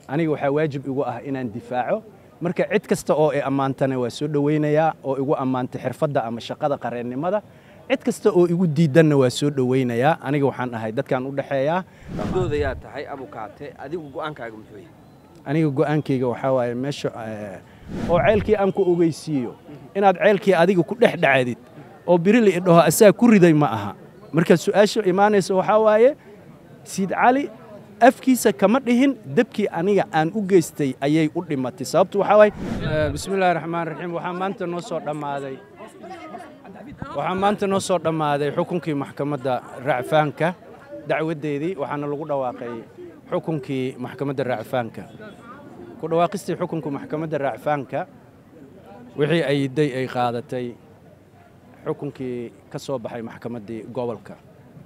aniga waxaa waajib igu ah inaan difaaco marka cid kasta oo i ammaantana waa soo dhowaynayaa oo igu ammaantay xirfadda ama shaqada qareennimada cid kasta oo igu diidanna waa soo dhowaynayaa aniga waxaan ahay dadkaan u dhexeeyaa doodayaa tahay abukaate adigu go'aankaaga muxuu yahay aniga go'aankayga waxaa waaye meesha oo ceelkii aan ku ogeysiiyo inaad ceelkii adiga ku dhex dhacdid oo birili idhaho asaa ku riday ma aha marka su'aasha imaanaysa waxaa waaye siid cali afkiisa kama dhihin debkii aniga aan u geystay ayay u dhimatay sababtu waxaa waaye bismillahi raxmaan raxiim waxaa maanta noo soo dhammaaday waxaa maanta noo soo dhammaaday xukunkii maxkamadda racfaanka dacwaddeedii waxaana lagu dhawaaqay xukunkii maxkamadda racfaanka ku dhawaaqistii xukunka maxkamadda racfaanka wixii ayday ay qaadatay xukunkii ka soo baxay maxkamaddii gobolka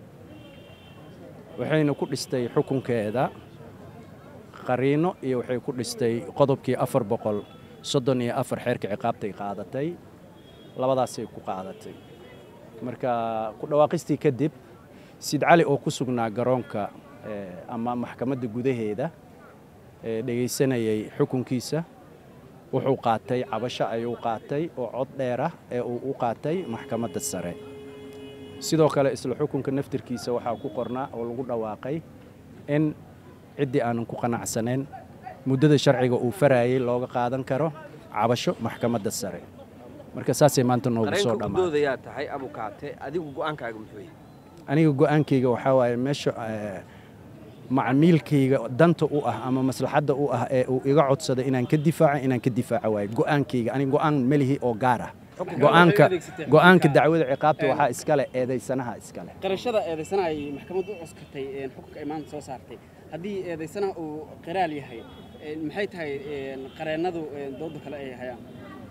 waxayna ku dhistay xukunkeeda qariino iyo waxay ku dhistay qodobkii afar boqol soddon iyo afar xeerka ciqaabtay qaadatay labadaasay ku qaadatay marka ku dhawaaqistii kadib sid cali oo ku sugnaa garoonka ama maxkamadda gudaheeda dhegaysanayay xukunkiisa wuxuu qaatay cabasho ayuu qaatay oo cod dheer ah ee uu u qaatay maxkamadda sare sidoo kale isla xukunka naftirkiisa waxaa ku qornaa oo lagu dhawaaqay in ciddii aanan ku qanacsanayn muddada sharciga uu farayey looga qaadan karo cabasho maxkamadda sare marka saasay maanta noogu soo dhammaa doodayaa tahay abukaate adigu go'aankaaga muxuu yahay aniga go'aankayga waxaa waaye meesha macmiilkayga danta u ah ama maslaxadda u ah ee uu iga codsada inaan ka difaaco inaan ka difaaco waaye go'aankayga aniga go'aan melihi oo gaar ah go'aanka go'aanka dacwada ciqaabta waxaa iskale eedaysanaha iskale qarashada eedaysanaha ay maxkamaddu u cuskatay xukunka ay maanta soo saartay haddii eedaysanaha uu qiraal yahay maxay tahay qareennadu dooda kale ay hayaan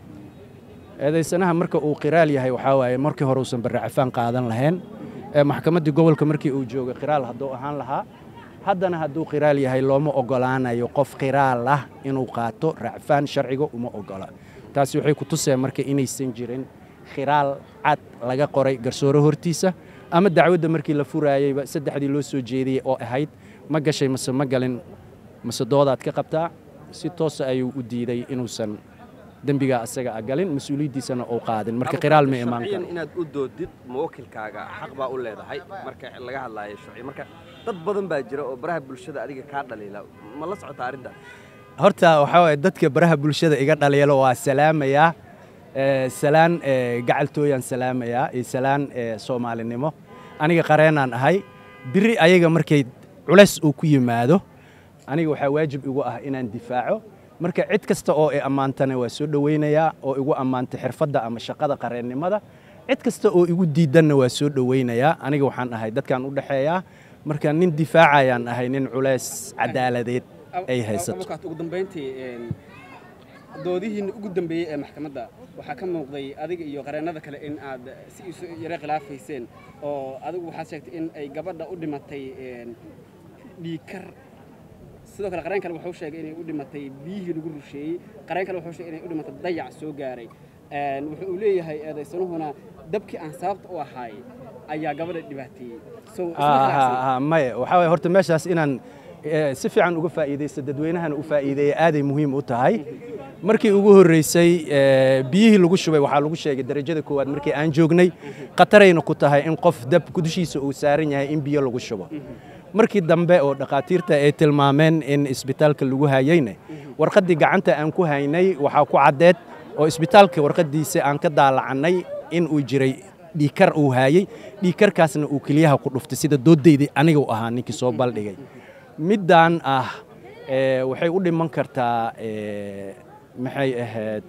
eedaysanaha marka uu qiraal yahay waxaa waaye markii hore uusan barracafaan qaadan lahayn maxkamaddii gobolka markii uu joogay qiraal hadduu ahaan lahaa haddana hadduu qiraal yahay looma oggolaanayo qof qiraal ah inuu qaato racfaan sharciga uma oggola taasi waxay ku tuseen marka inaysan jirin khiraal cad laga qoray garsoore hortiisa ama dacwadda markii la furaayeyba saddexdii loo soo jeediyey oo ahayd ma gashay mase ma galin mase doodaad ka qabtaa si toosa ayuu u diiday inuusan dembigaa asaga a galin mas-uuliyaddiisana uu qaadin marka qiraal ma imaan karo inaad u doodid muwakilkaaga xaq baa u leedahay marka laga hadlaayo sharci marka dad badan baa jira oo baraha bulshada adiga kaa dhaliila ma la socotaa arrintaas horta waxaa waaye dadka baraha bulshada iga dhaliilo waa salaamayaa salaan gacaltooyaan salaamayaa iyo salaan soomaalinimo aniga qareenaan ahay biri ayaga markay culays uu ku yimaado aniga waxaa waajib igu ah inaan difaaco marka cid kasta oo i ammaantana waa soo dhowaynayaa oo igu ammaantay xirfadda ama shaqada qareennimada cid kasta oo igu diidanna waa soo dhowaynayaa aniga waxaan ahay dadkaan u dhexeeyaa marka nin difaacayaan ahay nin culays cadaaladeed ay haysato ugu dambayntii doodihiinna ugu dambeeyey ee maxkamadda waxaa ka muuqday adiga iyo qareennada kale in aad si isu yaro khilaafayseen oo adigu waxaad sheegtay in ay gabadha u dhimatay dhiikar sidoo kale qareen kale wuxuu sheegay inay u dhimatay biyihii lagu rusheeyey qareen kale wuxuu sheegay inay u dhimatay dayac soo gaaray wuxuu uu leeyahay eedaysanuhuna dabkii aan sababta u ahaay ayaa gabadha dhibaateeyey maya waxaa waye horta meeshaas inaan si fiican uga faa'iidaysto dadweynahana u faa'iideeya aaday muhiim u tahay markii ugu horreysay biyihii lagu shubay waxaa lagu sheegay darajada koowaad markii aan joognay khatarayna ku tahay in qof dab dushiisa uu saaran yahay in biyo lagu shubo markii dambe oo dhakhaatiirta ay tilmaameen in isbitaalka lagu hayeyne warqaddii gacanta aan ku haynay waxaa ku caddeed oo isbitaalka warqaddiisa aan ka daalacannay in uu jiray dhiikar uu haayey dhiikarkaasna uu keliyaha ku dhuftay sida doodaydii aniga u ahaa ninkii soo baldhigay middaan ah waxay u dhiman kartaa maxay ahayd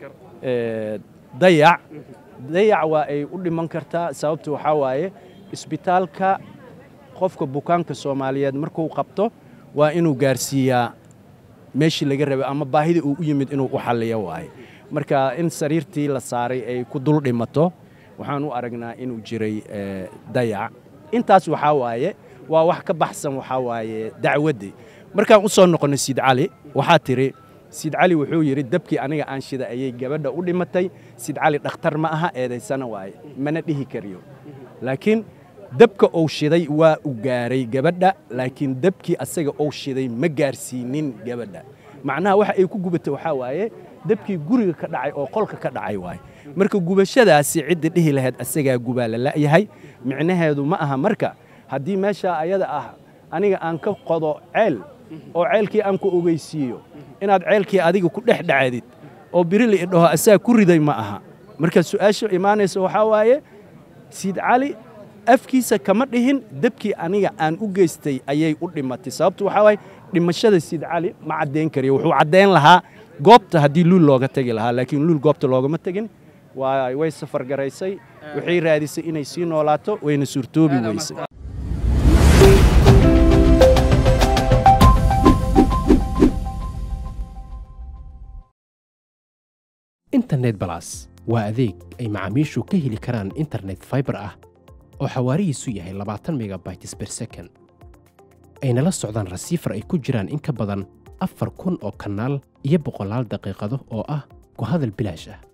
dayac dayac waa ay u dhiman kartaa sababtu waxaa waaye isbitaalka qofka bukaanka soomaaliyeed markuu qabto waa inuu gaarsiiyaa meeshii laga rabay ama baahida uu u yimid inuu u xalliyo waaye marka in sariirtii la saaray ay ku dul dhimato waxaan u aragnaa inuu jiray dayac intaas waxaa waaye waa wax ka baxsan waxaa waaye dacwaddii markaan u soo noqonnay siid cali waxaa tidhi siid cali wuxuu yidhi dabkii aniga aan shida ayay gabadha u dhimatay siid cali dhakhtar ma aha eedaysana waaye mana dhihi kariyo laakiin dabka uu shiday waa u gaaray gabadha laakiin dabkii asaga uu shiday ma gaarsiinin gabadha macnaha waxa ay ku gubatay waxaa waaye dabkii guriga ka dhacay oo qolka ka dhacay waaye marka gubashadaasi cidda dhihi lahayd asagaa gubaa la la'yahay micnaheedu ma aha marka haddii meeshaa ayada ah aniga aan ka qodo ceel oo ceelkii aan ku ogeysiiyo inaad ceelkii adiga ku dhex dhacdid oo birili idhaho asaga ku riday ma aha marka su'aasha imaanaysa waxaa waaye siid cali afkiisa kama dhihin dabkii aniga aan u geystay ayay u dhimatay sababtu waxaa waaye dhimashada siid cali ma caddayn kariyo wuxuu caddayn lahaa goobta haddii luul looga tegi lahaa laakiin luul goobta loogama tegin waa way safar garaysay waxay raadisay inay sii noolaato wayna suurtoobi weysay internet balas waa adeeg ay macaamiishu ka heli karaan internet fiber ah oo xawaarihiisu yahay labaatan megabytes per second ayna la socdaan rasiifar ay ku jiraan in ka badan afar kun oo kanaal iyo boqolaal daqiiqado oo ah ku hadal bilaash ah